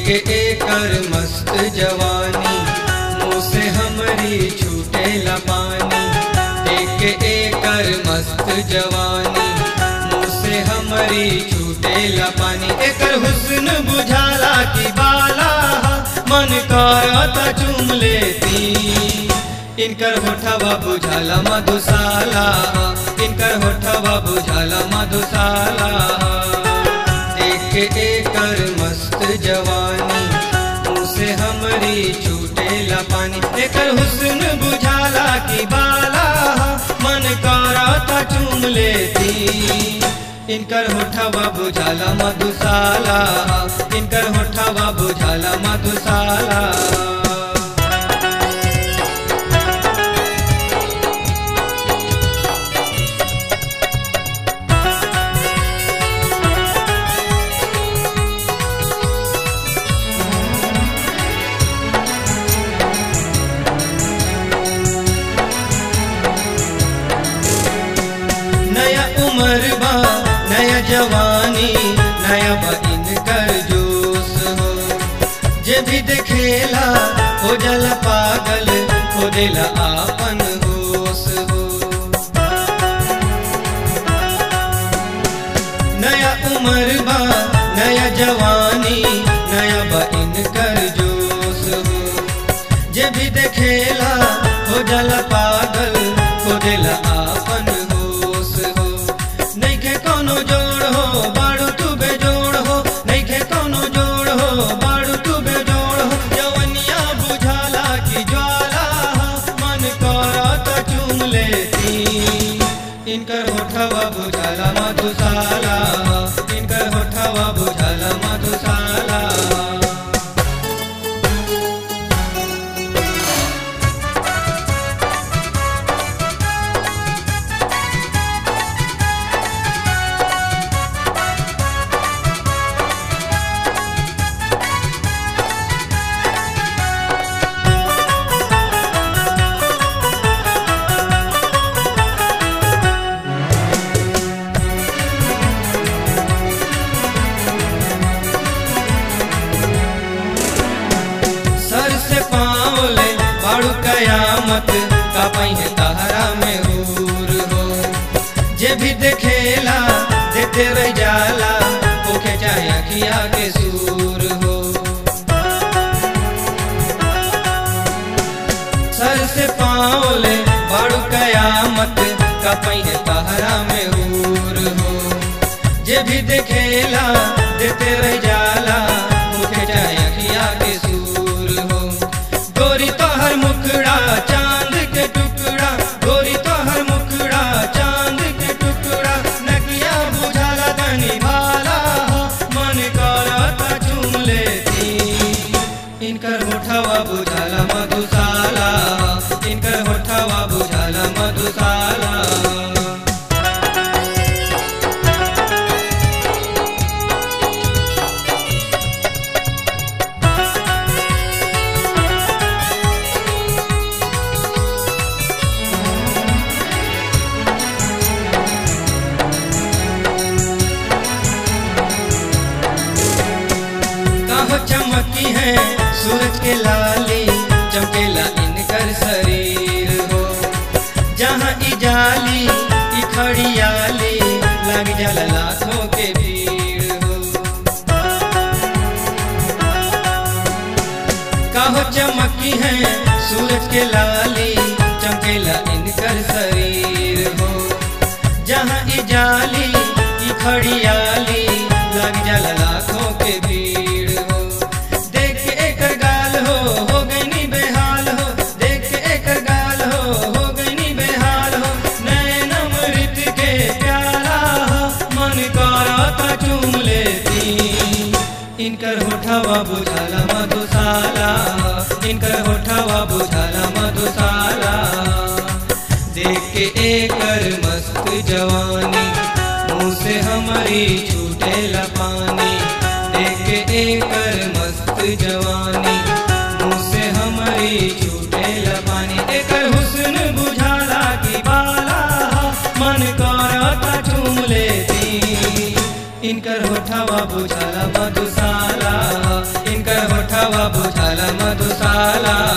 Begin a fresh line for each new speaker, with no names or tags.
के एकर मस्त जवानी मुँह से हमरी छूटे पानी देख के एकर मस्त जवानी मुँह से हमरी छूटे पानी एकर हुस्न बुझाला की बाला मन करता चूम लेती इनकर होठवा बुझाला मधुशाला इनकर होठवा बुझाला मधुशाला देख के एकर मस्त जवानी मुँह से हमरी छूटे पानी एकर हुस्न बुझाला की बाला मन करता चूम लेती इनकर होठवा बुझाला मधुशाला इनकर होठवा बुझाला मधुशाला नया उम्र बा नया जवानी नया बा इनकर जोश हो जे भी देखेला हो जाला पागल हो देला आपन होश हो नया उम्र बा नया जवानी नया बा इनकर जोश हो जे भी देखेला हो जाला पागल हो देला आपन होश हो नइखे कोनो जोड़ हो बाड़ू तू बेजोड़ हो नइखे कोनो जोड़ हो बाड़ू तू बेजोड़ हो जवनिया बुझाला की ज्वाला मन करत चूम लेती इनकर होठवा बुझाला मधुशाला इनकर होठवा बुझाला मधुशाला सर से पाँव ले बाड़ू कयामत का पहिने तहरा में हूर हो जे भी देखेला देते रह जाला ओके चाहे अखिया के सूर हो सर से पाँव ले बाड़ू कयामत का पहिने तहरा में हूर हो जे भी देखेला देते रह जाला मुखे चाहे अखिया के सूर हो गोरी तोहर मुखड़ा चांद के टुकड़ा गोरी तोहर मुखड़ा चांद के टुकड़ा नकिया बुझाला तनी भाला मन करता चूम लेती इनकर होठवा बुझाला मधुशाला इनकर होठवा बुझाला मधुशाला कहो चमकी है सूरज के लाली चमकेला इनकर शरीर हो जहाँ इजाली ई खड़ियाली लग जाला लाखों के भीड़ हो कहो चमकी है सूरज के लाली चमकेला इनकर शरीर हो जहाँ इजाली ई खड़ियाली लग जाला लाखों के भीड़ हो देख के एकर गाल हो हो गईनी बेहाल हो देख के एकर गाल हो हो गईनी बेहाल हो नैन अमृत के प्याला हो मन करता चूम लेती इनकर होठवा बुझाला मधुशाला इनकर होठवा बुझाला मधुशाला देख के एकर मस्त जवानी मुँह से हमारी छूटे पानी देख के एकर मस्त जवानी मुँह से हमारी छूटे पानी एकर हुस्न बुझाला की बाला मन करता चूम लेती इनकर होठवा बुझाला मधुशाला इनकर वाला